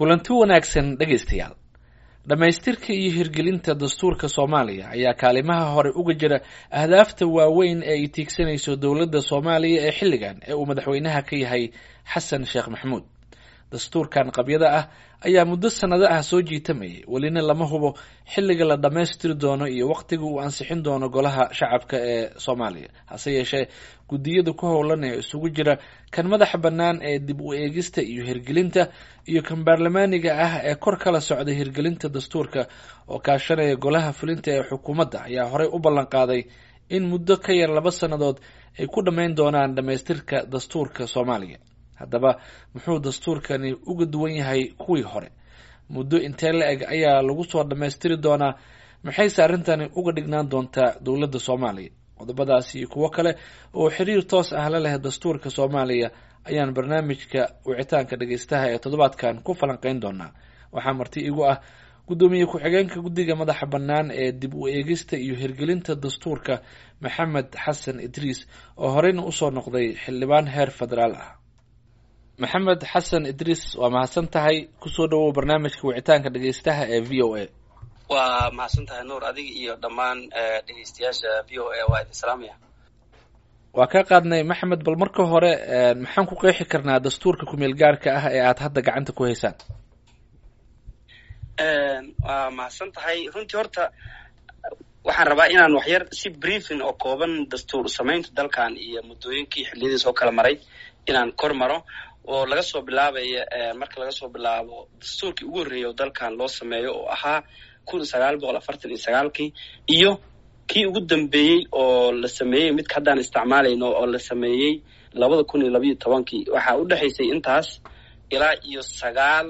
kulanti wanaagsan dhegaystayaal dhammaystirka iyo hirgelinta dastuurka soomaaliya ayaa kaalimaha hore uga jira ahdaafta waaweyn ee ay tiigsanayso dowladda soomaaliya ee xilligan ee uu madaxweynaha ka yahay xasan sheekh maxamuud dastuurkan qabyada ah ayaa muddo sannado ah soo jiitamayay welina lama hubo xilliga la dhammaystiri doono iyo waqtiga uu ansixin doono golaha shacabka ee soomaaliya hase yeeshee guddiyada ku howlan ee isugu jira kan madaxa bannaan ee dib u eegista iyo hirgelinta iyo kan baarlamaaniga ah ee kor kala socda hirgelinta dastuurka oo kaashanaya golaha fulinta ee xukuumadda ayaa horey u ballan qaaday in muddo ka yar laba sannadood ay ku dhammayn doonaan dhammaystirka dastuurka soomaaliya haddaba muxuu dastuurkani uga duwan yahay kuwii hore muddo intee la eg ayaa lagu soo dhammaystiri doonaa maxayse arrintani uga dhignaan doontaa dowladda soomaaliya qodobadaasi iyo kuwo kale oo xiriir toos ah la leh dastuurka soomaaliya ayaan barnaamijka wicitaanka dhegaystaha ee toddobaadkan ku falanqeyn doonaa waxaa marti igu ah guddoomiye ku-xigeenka guddiga madaxa bannaan ee dib u eegista iyo hirgelinta dastuurka maxamed xasan idriis oo horeyna usoo noqday xildhibaan heer federaal ah maxamed xasan idriis waa mahadsan tahay kusoo dhawow barnaamijka wicitaanka dhegaystaha ee v o a waa mahadsan tahay nuur adiga iyo dhammaan dhegeystayaasha v o a waa idin salaamaya waa ka qaadnay maxamed bal marka hore maxaan ku qeexi karnaa dastuurka kumeel gaarka ah ee aad hadda gacanta ku haysaan waa mahadsan tahay runtii horta waxaan rabaa inaan waxyar si briefing oo kooban dastuur samaynta dalkan iyo muddooyinkii xilliyadiis oo kala maray inaan kor maro oo laga soo bilaabaya marka laga soo bilaabo dastuurkii ugu horreeyay oo dalkan loo sameeyo oo ahaa kun sagaal boqol afartan iyo sagaalkii iyo kii ugu dambeeyey oo la sameeyey midka haddaan isticmaalayno oo la sameeyey labada kun iyo labayo tobankii waxaa u dhexaysay intaas ilaa iyo sagaal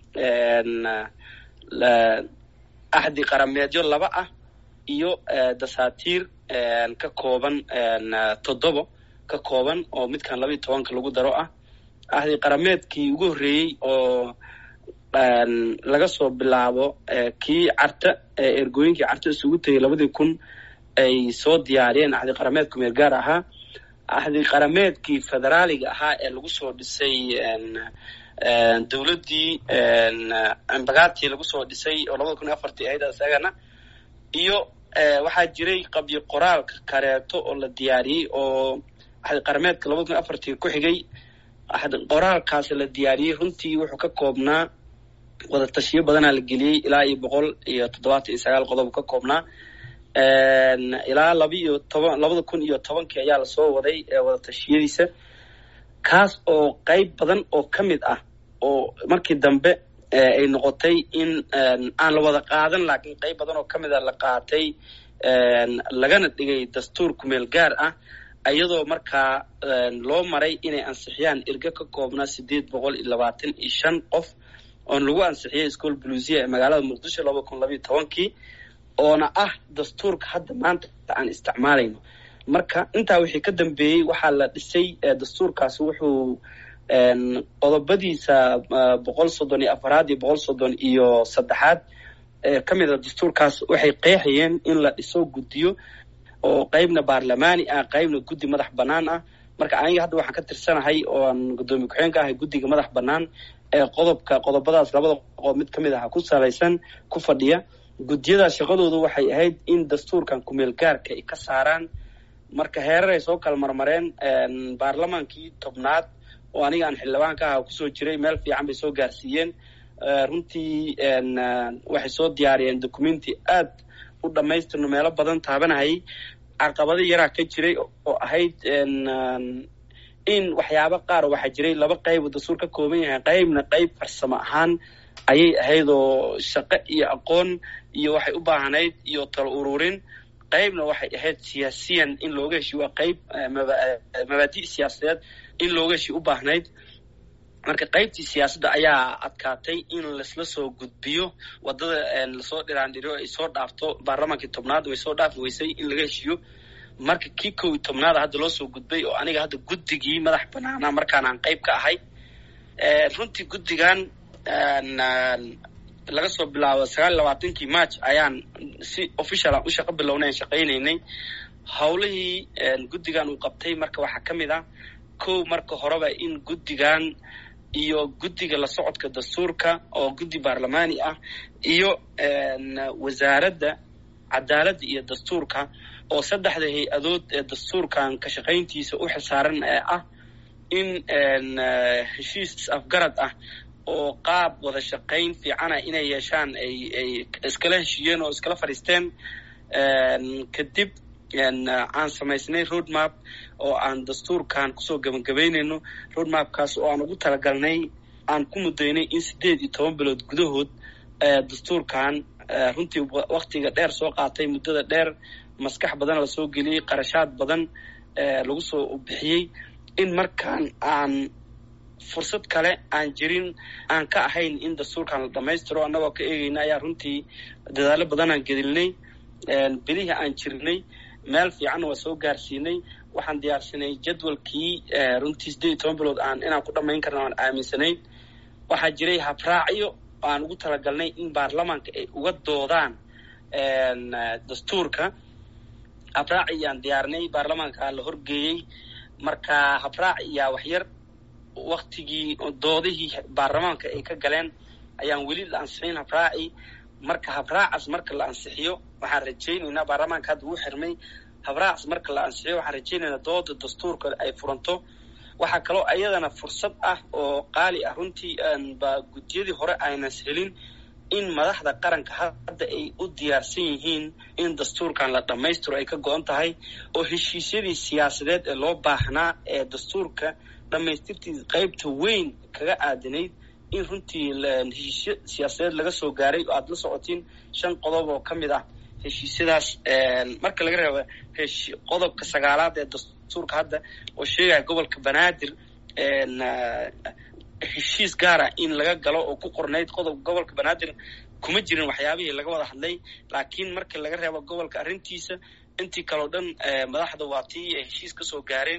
axdi qarameedyo laba ah iyo dasaatiir ka kooban toddobo ka kooban oo midkan labayo tobanka lagu daro ah ahdi qarameedkii ugu horreeyey oo laga soo bilaabo kii carta ergooyinkii carta isugu tegay labadii kun ay soo diyaariyeen ahdi qarameed kumeel gaar ahaa ahdi qarameedkii federaaliga ahaa ee lagu soo dhisay dowladdii ambagaadtii lagu soo dhisay oo labada kun iyo afartii ahayd isagana iyo waxaa jiray qabyo qoraalka kareeto oo la diyaariyey oo ahdi qarameedka labada kun iyo afartii ku xigay ahdi qoraalkaas la diyaariyey runtii wuxuu ka koobnaa wada tashiyo badanaa la geliyey ilaa iyo boqol iyo toddobaatan iyo sagaal qodob ka koobnaa ilaa laba iyo toban labada kun iyo tobankii ayaa lasoo waday wada tashiyadiisa kaas oo qeyb badan oo ka mid ah oo markii dambe ay noqotay in aan la wada qaadan laakiin qeyb badan oo ka mid a la qaatay lagana dhigay dastuur kumeel gaar ah iyadoo markaa loo maray inay ansixiyaan erge ka koobnaa sideed boqol iyo labaatan iyo shan qof oon lagu ansixiyay school blusia ee magaalada muqdisho laba kun labayo tobankii oona ah dastuurka hadda maanta aan isticmaalayno marka intaa wixii ka dambeeyey waxaa la dhisay dastuurkaasi wuxuu qodobadiisa boqol soddon iyo afaraad iyo boqol soddon iyo saddexaad ka mid a dastuurkaas waxay qeexayeen in la dhiso guddiyo oo qeybna baarlamaani ah qeybna guddi madax bannaan ah marka aniga hadda waxaan ka tirsanahay oo aan guddoomiye ku-xeenka ahay guddiga madax bannaan ee qodobka qodobadaas labada qodob mid ka mid aha ku salaysan ku fadhiya guddiyadaas shaqadoodu waxay ahayd in dastuurkan kumeel gaarka ay ka saaraan marka heerar ay soo kala marmareen baarlamaankii tobnaad oo aniga aan xildhibaan ka aha kusoo jiray meel fiican bay soo gaarsiiyeen runtii waxay soo diyaariyeen documenti aad u dhammaystirno meelo badan taabanahayay caqabado yaraa ka jiray oo ahayd in waxyaabo qaar waxaa jiray laba qayb oo dastuur ka kooban yahay qeybna qeyb farsamo ahaan ayay ahayd oo shaqo iyo aqoon iyo waxay u baahnayd iyo talo ururin qeybna waxay ahayd siyaasiyan in looga heshiy waa qeyb mabaadi' siyaasadeed in looga heshiy u baahnayd marka qeybtii siyaasadda ayaa adkaatay in laisla soo gudbiyo waddada lasoo dhiraandhiriyo ay soo dhaafto baarlamaankii tobnaad way soo dhaafi weysay in laga heshiiyo marka kii kow iyo tobnaada hadda loo soo gudbay oo aniga hadda guddigii madax banaana markaan aan qeyb ka ahay runtii guddigan laga soo bilaabo sagaal iyo labaatankii march ayaan si official aan u shaqo bilownay aan shaqaynaynay howlihii guddigan uu qabtay marka waxaa ka mid ah kow marka horeba in guddigan iyo guddiga la socodka dastuurka oo guddi baarlamaani ah iyo wasaaradda cadaaladda iyo dastuurka oo saddexda hay-adood ee dastuurkan ka shaqayntiisa u xilsaaran ee ah in heshiis is-afgarad ah oo qaab wada shaqayn fiicana inay yeeshaan ay ay iskala heshiiyeen oo iskala fadhiisteen kadib aan samaysnay road map oo aan dastuurkan kusoo gebagabaynayno road mapkaas oo aan ugu talagalnay aan ku mudaynay in sideed iyo toban bilood gudahood dastuurkan runtii waktiga dheer soo qaatay muddada dheer maskax badan lasoo geliyey qarashaad badan lagu soo bixiyey in markaan aan fursad kale aan jirin aan ka ahayn in dastuurkan la dhammaystiro annagoo ka eegayna ayaa runtii dadaallo badan aan gedilnay bilihii aan jirnay meel fiicanna waa soo gaarsiinay waxaan diyaarsanay jadwalkii runtii sideed iyo toban bilood aan inaan ku dhammayn karna aan aaminsanayn waxaa jiray habraacyo aan ugu talagalnay in baarlamaanka ay uga doodaan dastuurka habraaci aan diyaarnay baarlamaanka la horgeeyey marka habraac iyaa waxyar waktigii doodihii baarlamaanka ay ka galeen ayaan weli la ansixin habraaci marka habraacaas marka la ansixiyo waxaan rajaynaynaa baarlamaanka hadda uu xirmay habraacaas marka la ansixiyo waxaan rajaynaynaa dooda dastuurka ay furanto waxaa kaloo iyadana fursad ah oo qaali ah runtii ba guddiyadii hore aynas helin in madaxda qaranka hadda ay u diyaarsan yihiin in dastuurkan la dhammaystiro ay ka go-an tahay oo heshiisyadii siyaasadeed ee loo baahnaa ee dastuurka dhammaystirtii qaybta weyn kaga aadanayd in runtii heshiisyo siyaasadeed laga soo gaaray oo aada la socotiin shan qodob oo ka mid ah heshiisyadaas marka laga reebo qodobka sagaalaad ee dastuurka hadda oo sheegaya gobolka banaadir heshiis gaara in laga galo oo ku qornayd qodob gobolka banaadir kuma jirin waxyaabihii laga wada hadlay laakiin marka laga reebo gobolka arrintiisa intii kaleo dhan madaxda waa tii ay heshiis ka soo gaareen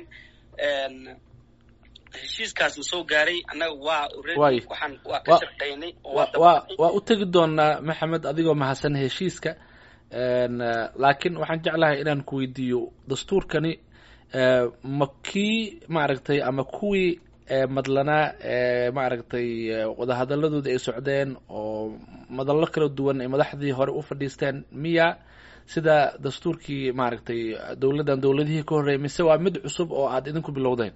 heshiiskaas la soo gaaray annaga waa waxaan waa ka shaqaynay waa waa u tegi doonaa maxamed adigoo mahadsan heshiiska laakiin waxaan jeclahay inaan ku weydiiyo dastuurkani ma kii maaragtay ama kuwii madlanaa maaragtay wadahadaladooda ay socdeen oo madallo kala duwan ay madaxdii hore u fadhiisteen miya sida dastuurkii maaragtay dowladdan dowladihii ka horreeyay mise waa mid cusub oo aad idinku bilowdeen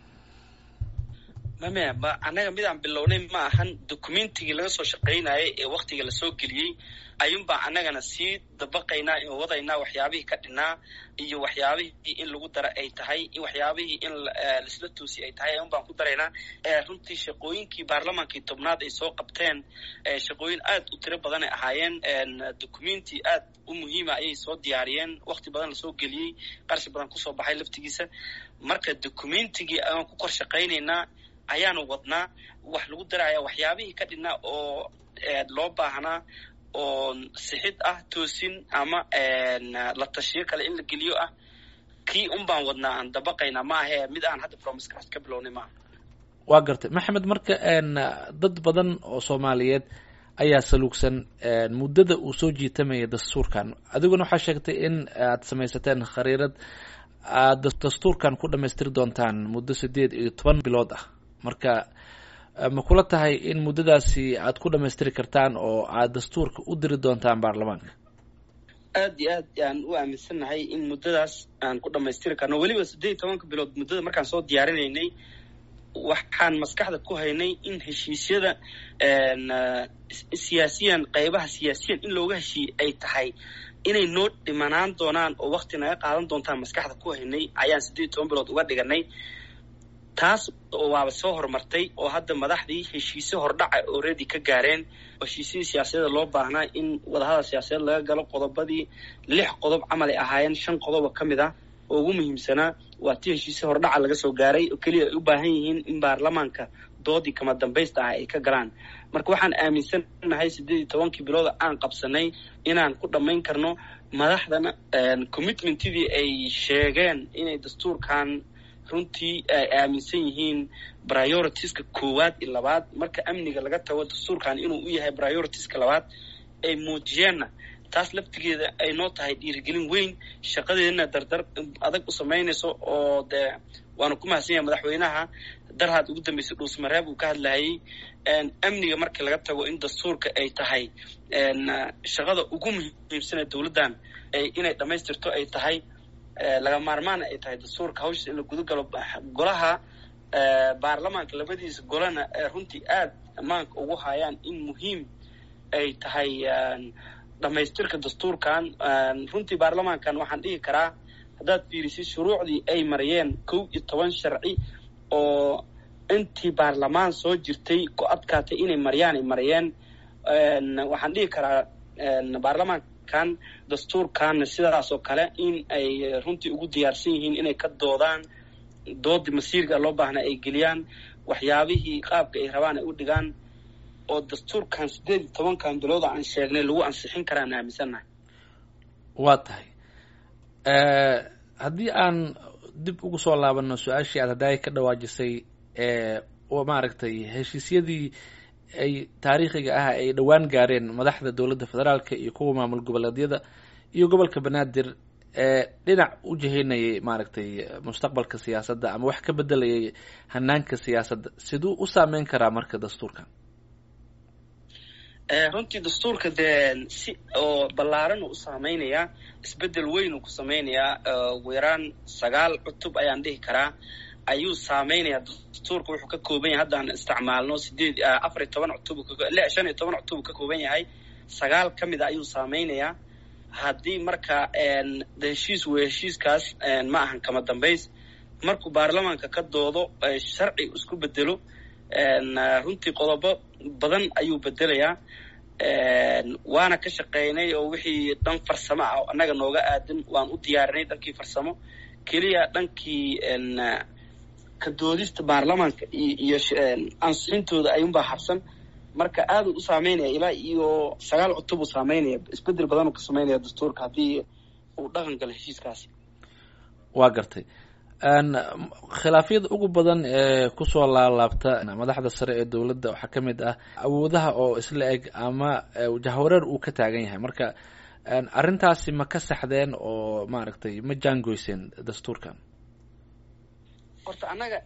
mame ma annaga midaan bilownay ma ahan documentigii laga soo shaqaynayay ee waktiga lasoo geliyey ayuunbaa annagana sii dabaqaynaa oo wadaynaa waxyaabihii ka dhinaa iyo waxyaabihii in lagu dara ay tahay waxyaabihii in laisla toosi ay tahay ayuun baan ku daraynaa runtii shaqooyinkii baarlamaankii tobnaad ay soo qabteen shaqooyin aad u tiro badan ay ahaayeen documenti aad u muhiima ayay soo diyaariyeen wakti badan lasoo geliyey qarshi badan kusoo baxay laftigiisa marka documentigii ayaan ku kor shaqaynaynaa ayaanu wadnaa wax lagu daraya waxyaabihii ka dhinaa oo loo baahnaa oo sixid ah toosin ama la tashiyo kale in la geliyo ah kii un baan wadnaa aan dabaqayna ma ahee mid aan hadda promisekaas ka bilownay maaha waa gartay maxamed marka dad badan oo soomaaliyeed ayaa saluugsan muddada uu soo jiitamaya dastuurkan adiguna waxaa sheegtay in aad samaysateen khariirad aad dastuurkan ku dhamaystiri doontaan muddo sideed iyo toban bilood ah marka ma kula tahay in muddadaasi aad ku dhamaystiri kartaan oo aad dastuurka u diri doontaan baarlamaanka aad iyo aad aan u aaminsannahay in muddadaas aan ku dhamaystiri karno weliba siddeed iyo tobanka bilood muddada markaan soo diyaarinaynay waxaan maskaxda ku haynay in heshiisyada siyaasiyan qaybaha siyaasiyan in looga heshiiyey ay tahay inay noo dhimanaan doonaan oo wakti naga qaadan doontaan maskaxda ku haynay ayaan siddeed iyo toban bilood uga dhiganay taas waaba soo horumartay oo hadda madaxdii heshiisyo hordhaca already ka gaareen heshiisyadii siyaasadeeda loo baahnaa in wadahadal siyaasadeed laga galo qodobadii lix qodob camal ay ahaayeen shan qodoba ka mid ah oo ugu muhiimsanaa waa tii heshiisyo hordhaca laga soo gaaray oo keliya ay u baahan yihiin in baarlamaanka doodii kama dambaysta ah ay ka galaan marka waxaan aaminsannahay siddeed iyo tobankii bilooda aan qabsanay inaan ku dhammayn karno madaxdana commitmentidii ay sheegeen inay dastuurkan runtii ay aaminsan yihiin prioritiska koowaad iyo labaad marka amniga laga tago dastuurkan inuu u yahay prioritiska labaad ay muujiyeenna taas laftigeeda ay noo tahay dhiirigelin weyn shaqadeedana dardar adag u samaynayso oo dee waanu ku mahadsan yahay madaxweynaha darhaad ugu dambeysay dhuusmareeb uu ka hadlayay amniga markii laga tago in dastuurka ay tahay shaqada ugu muhiimsane dowladdan inay dhammaystirto ay tahay laga maarmaana ay tahay dastuurka hawshiis in la guda galo golaha baarlamaanka labadiisa golana runtii aad ammaanka ugu hayaan in muhiim ay tahay dhammaystirka dastuurkan runtii baarlamaankan waxaan dhihi karaa haddaad fiirisid shuruucdii ay mariyeen kow iyo toban sharci oo intii baarlamaan soo jirtay ku adkaatay inay mariyaan ay mariyeen waxaan dhihi karaa baarlamaankan dastuurkan sidaas oo kale in ay runtii ugu diyaarsan yihiin inay ka doodaan doodii masiirka loo baahna ay geliyaan waxyaabihii qaabka ay rabaan ay u dhigaan oo dastuurkan siddeed iyo tobankan bilooda aan sheegnay lagu ansixin karaan aaminsannahay waa tahay haddii aan dib ugu soo laabano su-aashii aad haddaay ka dhawaajisay oo maaragtay heshiisyadii ay taariikhiga ah ay dhowaan gaareen madaxda dowladda federaalka iyo kuwa maamul goboleedyada iyo gobolka banaadir ee dhinac u jihaynayay maaragtay mustaqbalka siyaasadda ama wax ka bedelayay hanaanka siyaasadda siduu u saameyn karaa marka dastuurkan runtii dastuurka dee si oo ballaaran uu u saameynayaa isbeddel weyn uu ku sameynayaa ugu yaraan sagaal cutub ayaan dhihi karaa ayuu saameynayaa dastuurka wuxuu ka kooban yahay haddaan isticmaalno sideed afar iyo toban cutub shan iyo toban cutub uu ka kooban yahay sagaal ka mid a ayuu saameynayaa haddii marka de heshiis wey heshiiskaas ma ahan kama dambays markuu baarlamaanka ka doodo sharci isku bedelo runtii qodobo badan ayuu bedelayaa waana ka shaqeynay oo wixii dhan farsamo ah oo annaga nooga aadan waan u diyaarinay dhankii farsamo keliya dhankii ka doodista baarlamaanka iyo ansixintooda ayuunbaa habsan marka aaduu u saameynaya ilaa iyo sagaal cutub uu saameynaya isbedel badan uu ka sameynaya dastuurka haddii uu dhaqan galo heshiiskaasi waa gartay khilaafyada ugu badan ee kusoo laalaabta madaxda sare ee dowladda waxaa ka mid ah awoodaha oo isla eg ama jahwareer uu ka taagan yahay marka arrintaasi ma ka saxdeen oo maaragtay ma jaangoyseen dastuurkan horta annaga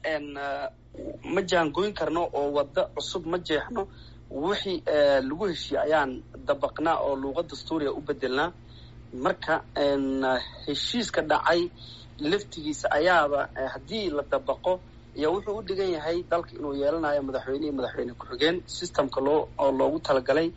ma jaangoyn karno oo waddo cusub ma jeexno wixii lagu heshiye ayaan dabaqnaa oo luuqa dastuuriga u bedelnaa marka heshiiska dhacay laftigiisa ayaaba haddii la dabaqo iyo wuxuu u dhigan yahay dalka inuu yeelanayo madaxweyne iyo madaxweyne ku-xigeen systemka loo oo loogu talagalay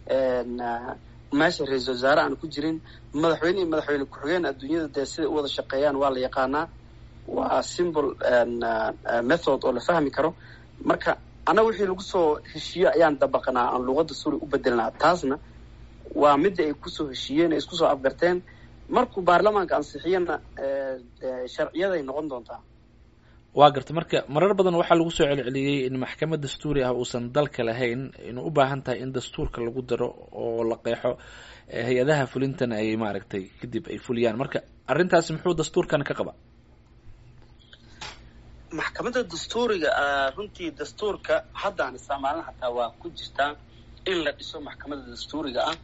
meesha ra-iisal wasaare aan ku jirin madaxweyne iyo madaxweyne ku-xigeen adduunyada dee siday u wada shaqeeyaan waa la yaqaanaa waa symbol method oo la fahmi karo marka annaga wixii lagu soo heshiiyo ayaan dabaqnaa aan luuqadda suuri u bedelnaa taasna waa midda ay kusoo heshiiyeen ay isku soo afgarteen markuu baarlamaanka ansixiyana sharciyaday noqon doontaa waa garta marka marar badan waxaa lagu soo celceliyey in maxkamad dastuuri ah uusan dalka lahayn inuu u baahan tahay in dastuurka lagu daro oo la qeexo hay-adaha fulintana ay maaragtay kadib ay fuliyaan marka arrintaasi muxuu dastuurkan ka qaba maxkamadda dastuuriga runtii dastuurka haddaan isticmaalna xataa waa ku jirtaa in la dhiso maxkamadda dastuuriga ah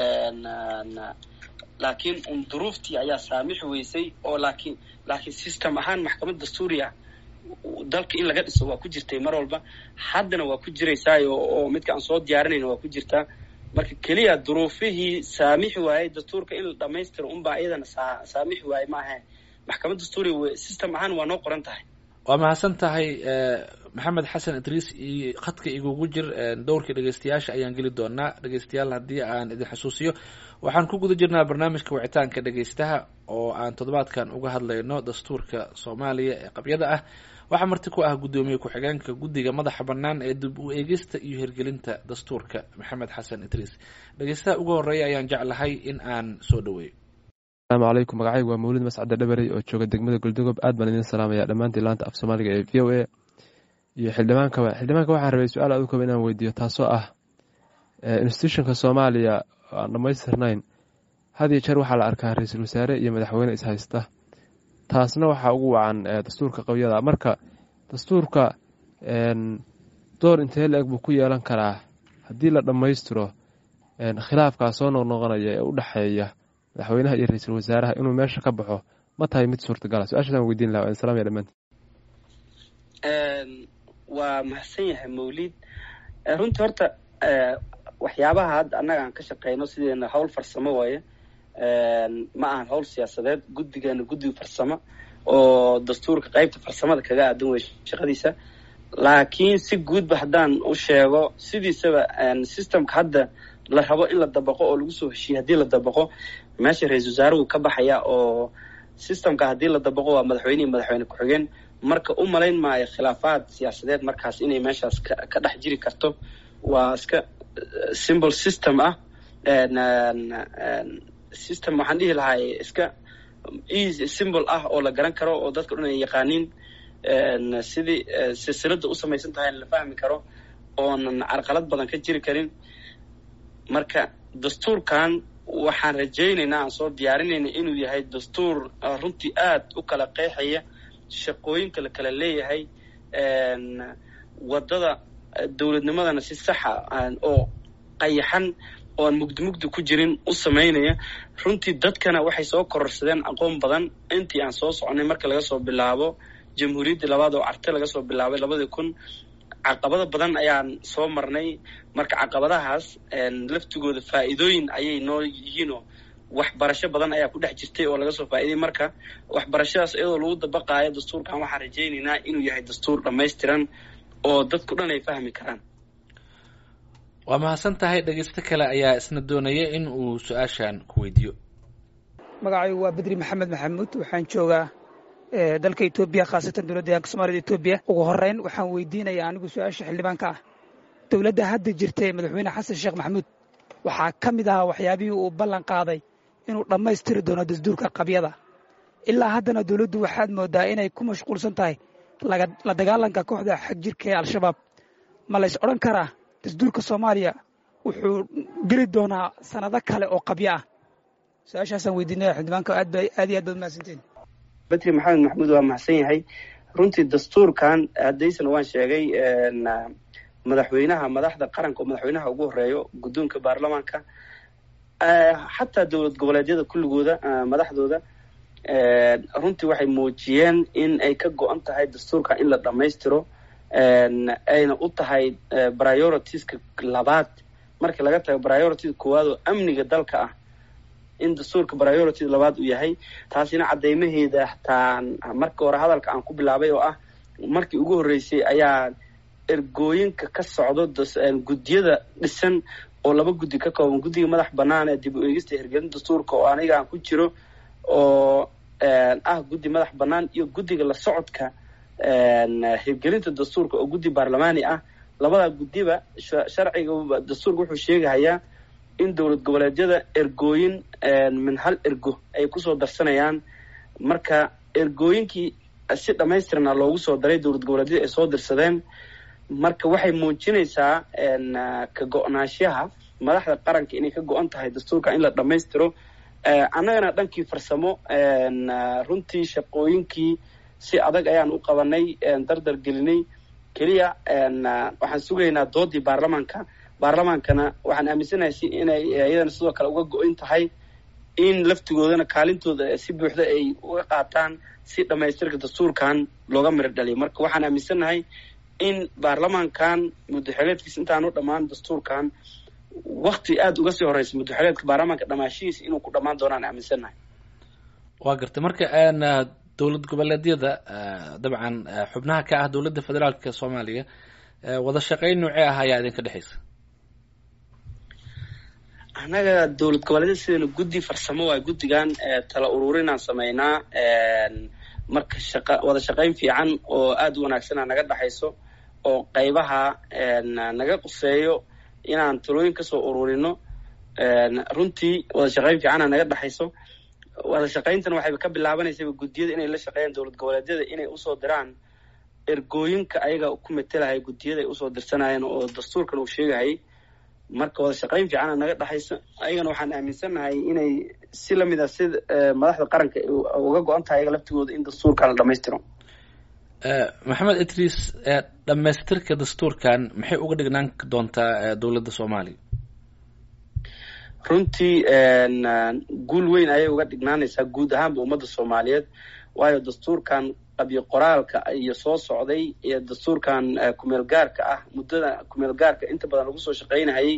laakiin un duruuftii ayaa saamixi weysay oo laakiin laakiin system ahaan maxkamad dastuuriya dalka in laga dhiso waa ku jirtay mar walba haddana waa ku jiraysaayo oo midka aan soo diyaarinayna waa ku jirtaa marka keliya duruufihii saamixi waayey dastuurka in la dhamaystiro unbaa iyadana saa saamixi waaye ma ahayn maxkamad dastuuriga system ahaan waa noo qoran tahay waa mahadsan tahay maxamed xasan idriis iyo khadka igugu jir dhowrkii dhegeystayaasha ayaan geli doonaa dhegeystayaal haddii aan idin xusuusiyo waxaan ku guda jirnaa barnaamijka wicitaanka dhegeystaha oo aan toddobaadkan uga hadlayno dastuurka soomaaliya ee qabyada ah waxaa marti ku ah guddoomiye ku-xigeenka guddiga madaxa bannaan ee dib u eegista iyo hirgelinta dastuurka maxamed xasan idriis dhegeystaha ugu horreeya ayaan jeclahay in aan soo dhaweeyo asalaamu calaykum magacaygu waa mawlid mascade dhabarey oo jooga degmada goldogob aad baan idin salaamaya dhammaantii laanta af soomaaliga ee v o a iyo xildhibaankaba xildhibaanka waxaan rabay su-aal aad u kaba inaan weydiiyo taasoo ah institutionka soomaaliya aan dhammaystirnayn had iyo jeer waxaa la arkaa ra-iisul wasaare iyo madaxweyne ishaysta taasna waxaa ugu wacan dastuurka qabyada marka dastuurka door intee la-eg buu ku yeelan karaa haddii la dhammaystiro khilaafkaa soo noqnoqonaya ee u dhexeeya madaxweynaha iyo ra-iisul wasaaraha inuu meesha ka baxo ma tahay mid suurtagala su-aashaasaan weydiin laha waan salaamaya dhamaanti waa mahadsan yahay mawlid runtii horta waxyaabaha hadda annaga aan ka shaqeyno sideena hawl farsamo waaye ma ahan hawl siyaasadeed guddigeena guddiga farsamo oo dastuurka qeybta farsamada kaga aadan wey shaqadiisa laakiin si guudba haddaan u sheego sidiisaba systemka hadda la rabo in la dabaqo oo lagu soo heshiiye haddii la dabaqo meesha ra-isul wasaaruhu ka baxaya oo systemka haddii la dabaqo waa madaxweyne iyo madaxweyne ku-xigeen marka u malayn maayo khilaafaad siyaasadeed markaas inay meeshaas ka dhex jiri karto waa iska symbol system ah system waxaan dhihi lahay iska easy symbol ah oo la garan karo oo dadka dhan ay yaqaaniin sidii silsilada u samaysan tahay la fahmi karo oonan carqalad badan ka jiri karin marka dastuurkan waxaan rajaynaynaa aan soo diyaarinayna inuu yahay dastuur runtii aad u kala qeexaya shaqooyinka la kala leeyahay waddada dowladnimadana si saxa oo qayaxan oo aan mugdi mugdi ku jirin u samaynaya runtii dadkana waxay soo kororsadeen aqoon badan intii aan soo soconay marka laga soo bilaabo jamhuuriyaddii labaad oo carte laga soo bilaabay labadii kun caqabado badan ayaan soo marnay marka caqabadahaas laftigooda faa'iidooyin ayay noo yihiinoo waxbarasho badan ayaa ku dhex jirtay oo laga soo faa'iiday marka waxbarashadaas iyadoo lagu dabaqaayo dastuurkan waxaan rajaynaynaa inuu yahay dastuur dhammaystiran oo dadku dhan ay fahmi karaan waa mahadsan tahay dhegeysto kale ayaa isna doonaya in uu su-aashan ku weydiiyo magacaygu waa bedri maxamed maxamuud waxaan joogaa dalka etoobiya khaasatan dowladda deegaanka soomaalida etoobiya ugu horreyn waxaan weydiinayaa anigu su-aasha xildhibaanka ah dowladda hadda jirta ee madaxweyne xasan sheekh maxamuud waxaa ka mid ahaa waxyaabihii uu ballan qaaday inuu dhammaystiri doono dastuurka qabyada ilaa haddana dowladdu waxaad mooddaa inay ku mashquulsan tahay la dagaalanka kooxda xag jirka ee al-shabaab ma lays odhan karaa dastuurka soomaaliya wuxuu geli doonaa sanado kale oo qabyo ah su-aashaasaan weydiinaya xildhibaanka aad iyo aad baad mahadsantiin bedri maxamed maxamuud waa mahadsan yahay runtii dastuurkan haddaysana waan sheegay madaxweynaha madaxda qaranka oo madaxweynaha ugu horeeyo guddoonka baarlamaanka xataa dowlad goboleedyada kulligooda madaxdooda runtii waxay muujiyeen in ay ka go-an tahay dastuurka in la dhammaystiro ayna u tahay prioritiska labaad markii laga tago priority koowaad oo amniga dalka ah in dastuurka priority labaad uu yahay taasina caddeymaheeda hataa marka hore hadalka aan ku bilaabay oo ah markii ugu horreysay ayaa ergooyinka ka socdo guddiyada dhisan oo laba guddi ka kooban guddiga madax bannaan ee dib u eegista hirgelin dastuurka oo aniga aan ku jiro oo ah guddi madax bannaan iyo guddiga la socodka hirgelinta dastuurka oo guddi baarlamaani ah labadaa guddiba sharciga dastuurka wuxuu sheegahayaa in dowlad goboleedyada ergooyin min hal ergo ay kusoo darsanayaan marka ergooyinkii si dhammaystirna loogu soo daray dowlad goboleedyada ay soo dirsadeen marka waxay muujinaysaa ka go-naanshaha madaxda qaranka inay ka go-an tahay dastuurka in la dhammaystiro annagana dhankii farsamo runtii shaqooyinkii si adag ayaan u qabanay dardar gelinay keliya waxaan sugaynaa doodii baarlamaanka baarlamaankana waxaan aaminsanahay si inay iyadana sidoo kale uga go-in tahay in laftigoodana kaalintooda si buuxda ay uga qaataan si dhammaystirka dastuurkan looga miro dhaliyo marka waxaan aaminsannahay in baarlamaankan muddaxeleedkiisa intaanu dhammaan dastuurkan wakti aada uga sii horeysa muddaxeleedka baarlamaanka dhamaashihiisa inuu ku dhammaan doonaan aaminsannahay waa gartay marka dowlad goboleedyada dabcan xubnaha ka ah dowladda federaalka soomaaliya wada shaqeyn noocee ah ayaa idinka dhexeysa annaga dowlad goboleedyada sidana guddi farsamo waay guddigan tala ururinaan sameynaa marka shaqa wada shaqeyn fiican oo aada u wanaagsana naga dhexayso oo qaybaha naga quseeyo inaan talooyin kasoo ururino runtii wada shaqeyn fiicana naga dhexayso wada shaqayntana waxayba ka bilaabanaysaba guddiyada inay la shaqeeyaan dowlad goboleedyada inay usoo diraan ergooyinka ayaga ku metelahay guddiyada ay usoo dirsanayeen oo dastuurkan uu sheegahayay marka wada shaqeyn fiicana naga dhexayso ayagana waxaan aaminsannahay inay si lamid a si madaxda qaranka uga go-an tahay ayaga laftigooda in dastuurkan la dhamaystiro maxamed idriis dhammaystirka dastuurkan maxay uga dhignaan doontaa dowladda soomaaliya runtii guul weyn ayay uga dhignaanaysaa guud ahaanba ummadda soomaaliyeed waayo dastuurkan qabyo qoraalka iyo soo socday ee dastuurkan kumeel gaarka ah muddada kumeel gaarka inta badan lagu soo shaqaynahayay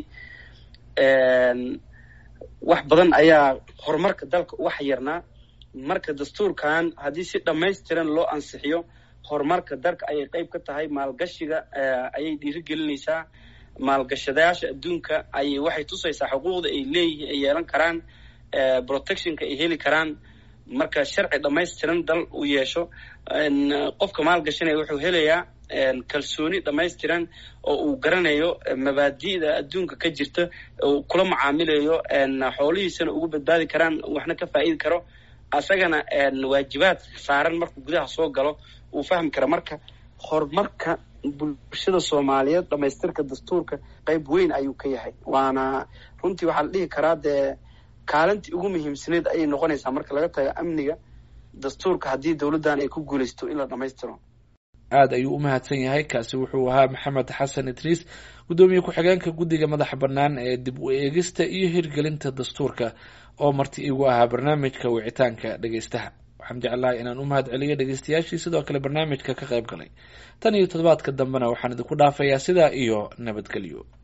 wax badan ayaa horumarka dalka uga xayirnaa marka dastuurkan haddii si dhammaystiran loo ansixiyo horumarka dalka ayay qeyb ka tahay maalgashiga ayay dhiirigelinaysaa maalgashadayaasha adduunka ayay waxay tusaysaa xuquuqda ay leeyihiin ay yeelan karaan protectionka ay heli karaan marka sharci dhammaystiran dal uu yeesho qofka maalgashanaya wuxuu helayaa kalsooni dhammaystiran oo uu garanayo mabaadi'da adduunka ka jirta uu kula macaamilayo xoolihiisana ugu badbaadi karaan waxna ka faa'idi karo asagana waajibaad saaran markuu gudaha soo galo uu fahmi kara marka horumarka bulshada soomaaliyeed dhamaystirka dastuurka qeyb weyn ayuu ka yahay waana runtii waxaa la dhihi karaa dee kaalintii ugu muhiimsaneed ayay noqonaysaa marka laga tago amniga dastuurka haddii dowladdan ay ku guulaysto in la dhammaystiro aada ayuu u mahadsan yahay kaasi wuxuu ahaa maxamed xasan idriis guddoomiye ku-xigeenka guddiga madaxa bannaan ee dib u eegista iyo hirgelinta dastuurka oo marti igu ahaa barnaamijka wicitaanka dhegeystaha waxaan jeclahay inaan u mahad celiyo dhegeystayaashii sidoo kale barnaamijka ka qayb galay tan iyo toddobaadka dambena waxaan idinku dhaafayaa sidaa iyo nabadgelyo